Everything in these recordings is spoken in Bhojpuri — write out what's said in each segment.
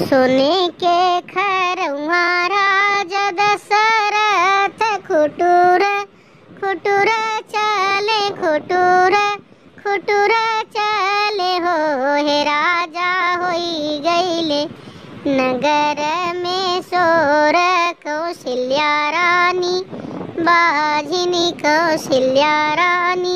सोने के खरवा राजा दशरथ खुटुर खुटुर चले खुटुर खुटुर चले हो हे राजा होई गईले नगर में सोर कौशल्या रानी बाजिनी कौशल्या रानी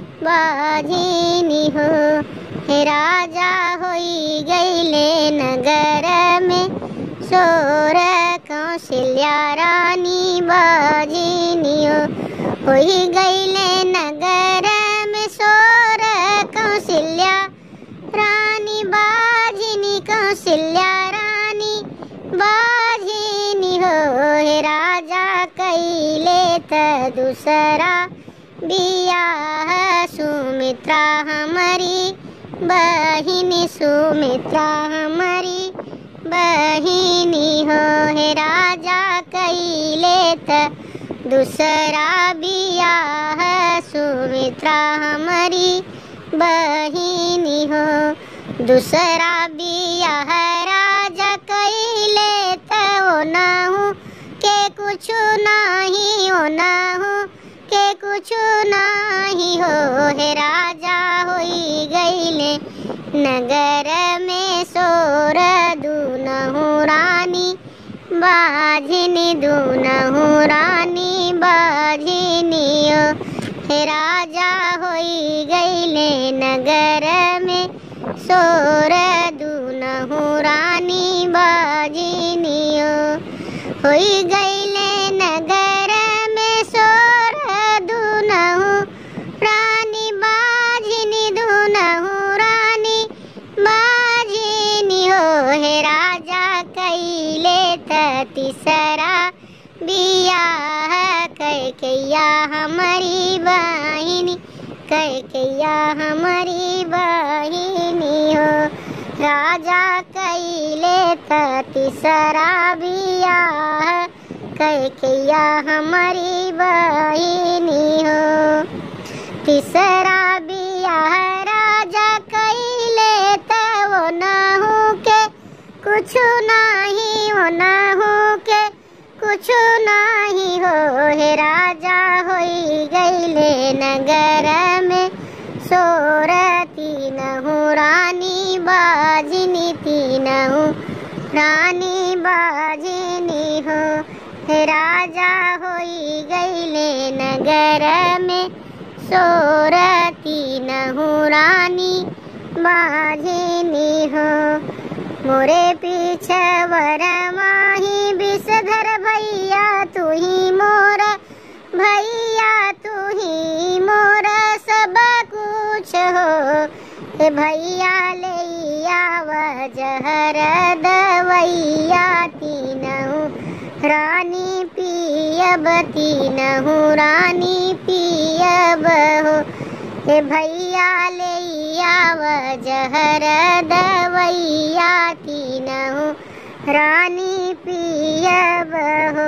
बाजिनी हो हे राजा होई गईले नगर में सोर कौशल्या रानी बाजिनी हो होई गईले नगर में सोर कौशल्या रानी बाजिनी कौशल्या रानी बाजिनी हो हे राजा कैले त दूसरा बियाह सुमित्रा हमारी बहिनी सुमित्रा हमारी बहिनी हो हे राजा कैले त दूसरा बियाह सुमित्रा हमारी बहिनी हो दूसरा बियाह राजा कैले त ना हूँ के कुछ नहीं होना हूँ के कुछ नहीं हो हे राजा होई गईले नगर में सोर दूनहु रानी बाझिनी दूनहु रानी बाझिनी ओ हे राजा होई गईले नगर में सोर दूनहु रानी बाझिनी ओ होई गईले नगर में सोर दूनहु रानी बाझिनी दूनहु रानी बाझिनी हो हे राजा कैले त तीसरा बियाह कैकैया हमारी बहिनी कैकैया हमारी बहिनी हो राजा कैले त तीसरा बियाह कैकैया हमारी बहिनी हो तीसरा बियाह राजा कैले त वो ना हो के कुछ नहीं हो ना हो के कुछ नहीं हो हे राजा होई गईले नगर में सोरती नहु रानी बाजिनी तीनहु रानी बाजिनी हो हे राजा होई गईले नगर में सोरती नहु रानी बाजिनी हो मोरे पीछे वर माही विषधर भैया तू ही मोर भैया तू ही मोर सब कुछ हो हे भैया ले आव जहर दवैया तीनहु रानी पियब तीनहु रानी पियब हो हे भैया ले आव जहर दवैया तीनहु रानी पियब हो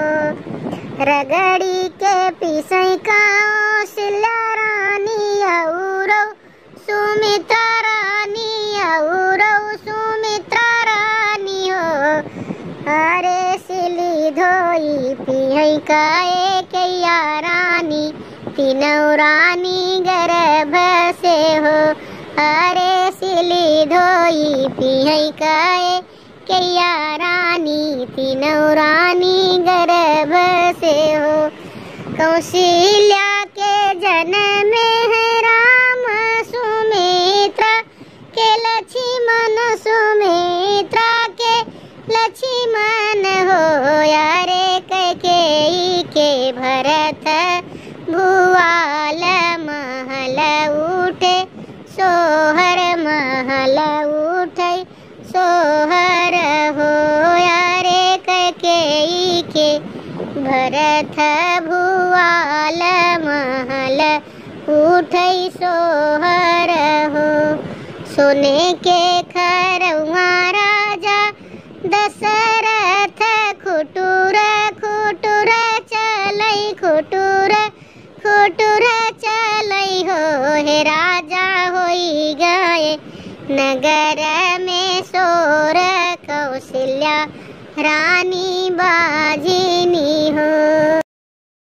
रगड़ी के पिसई काओ सिला रानी औरो सुमित्रा रानी औरो सुमित्रा रानी हो अरे सिली धोई पिहई काए कैया रानी तीनों रानी गर्भ से हो अरे सिली धोई पिहई काए कैया रानी तीनों रानी गर्भ से हो कौशल्या के जन्म है राम सुमित्रा के लक्ष्मण सुमित्रा के लक्ष्मण हो यारे कैकेयी के भरत भुआल महल उठे सोहर महल उठे सोहर हो यारे कैकेयी के भरत भुआल महल उठै सोहर हो सोने के खरवा राजा दशरथ खुटुर खुटुर चलै खुटुर खुटुर चलै हो हे राजा होई गए नगर में सोर कौ कौशल्या रानी